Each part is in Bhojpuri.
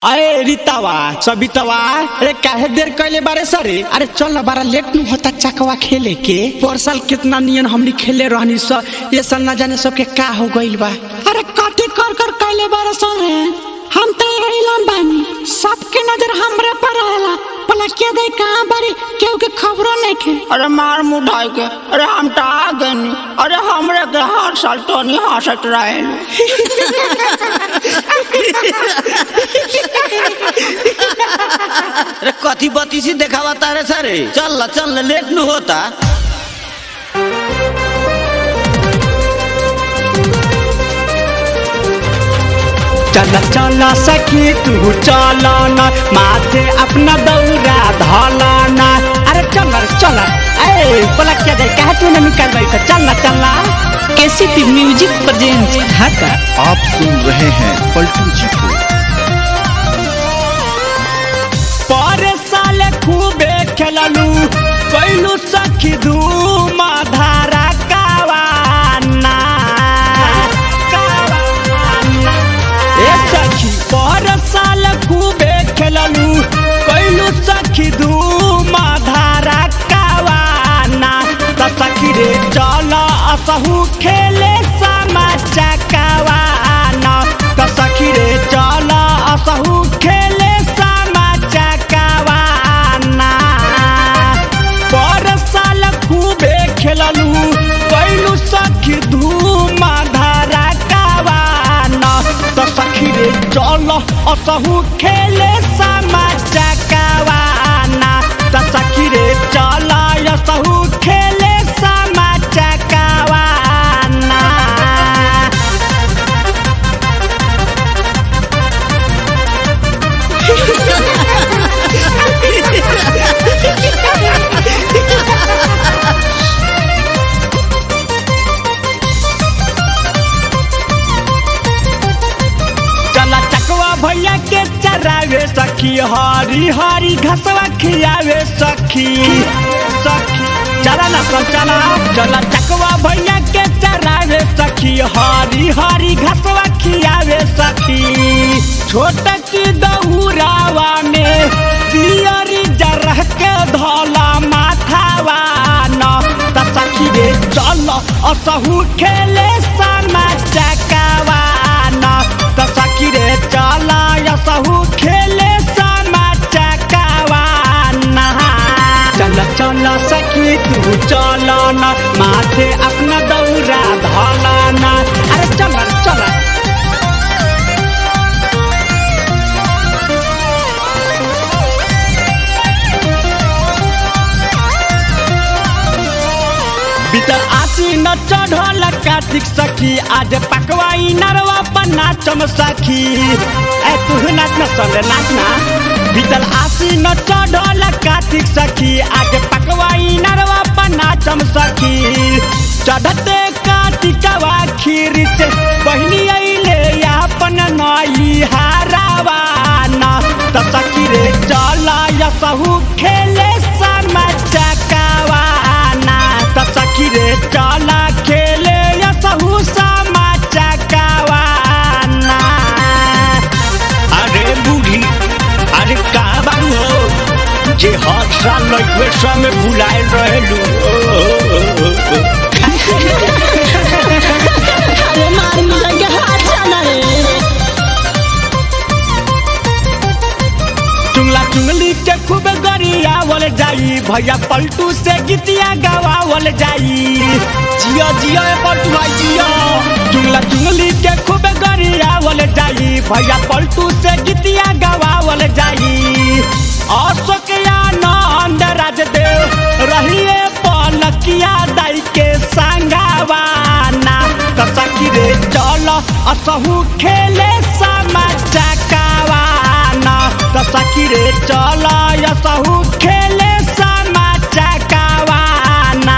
अरे रीतावा सबितावा अरे काहे देर कैले बारे सरे अरे चल ना बारा लेट नु होता चकवा खेले के पर साल कितना नियन हमनी खेले रहनी स ये साल ना जाने सबके का हो गइल बा अरे कथी कर कर कैले बारे सरे हम तो रहिलन बानी सबके नजर हमरे पर आला पला के दे कहां बारी केहू के खबरो नहीं के अरे मार मुढ़ाई के अरे हम तो आ गनी अरे हमरे के हर साल तो नहीं हंसत रहे अरे कथी बत्ती सी देखावा तारे सारे चल ला चल ला लेट नु होता चल चल सखी तू चल ना माथे अपना दौरा धलाना अरे चल रे, चल ए पलक क्या जाए कहे तू नहीं कर रही चल ना चल ना केसीपी म्यूजिक प्रेजेंट ढाका आप सुन रहे हैं पलटू जी को पर साल खूबे खेललू कैलू सखी धूम धारा कावाना कावाना ए सखी पर साल खूबे खेललू कैलू सखी धूम धारा कावाना त सखी रे चल असहू खेले समा चकावाना त सखी रे चल असहू खेले समा चकावाना पर साल खूबे खेललू कैलू सखी धूम धारा कावाना त सखी रे चल असहू खेले समा चकावाना त सखी रे चल असहू खेले समा चकावाना चला चकवा भैया के चरावे सखी हरी हरी घसवा खियावे सखी सखी चला ना सब चला चला चकवा भैया के चरावे सखी हरी हरी घसवा खियावे सखी छोट की दहुरावा में दियरी जरह के धोला माथावा न त सखी रे चल असहू खेले समा चकावा न त सखी रे चल असहू खेले समा चकावा न चल चल सखी तू चल न माथे अपना दौरा धला न अरे चल चल बीतल आसी न चढ़ल कार्तिक सखी आज पकवाई नरवा पर नाचम सखी ए तू नाच न संग नाच ना बीतल आसी न चढ़ल कार्तिक सखी आज पकवाई नरवा पर नाचम सखी चढ़ते कार्तिकवा खीर से बहिनी अइले अपन नई हारावा न त सखी रे चल यसहू खेले समा चकावाना त सखी रे चल खेले यसहू समा चकावाना अरे बूढ़ी अरे का बारू हो जे हर साल लइकवे समय भुलाए रहेलू अरे मार मिला के हाथ चला रे चुंगला चुंगली के खूब गरियावल जाई भैया पलटू से गीतिया गवावल जाई जिया जिया ए पलटू भाई जिया चुंगला चुंगली के खूब गरियावल जाई भैया पलटू से गीतिया गवावल जाई अशोक आनंद राजदेव रहिए पलकिया दाई के संगावाना त सखी रे चल असहू खेले समा चकावाना त सखी रे चल असहू खेले समा चकावाना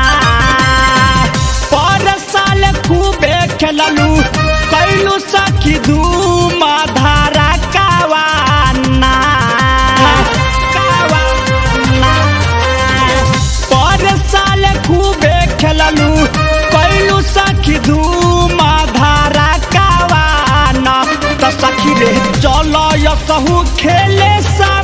पर साल खूबे खेललू कैलू सखी धूम धारा कावाना कावाना पर साल खूबे खेललू कैलू सखी धूम धारा कावाना त सखी रे चल यसहू खेले सा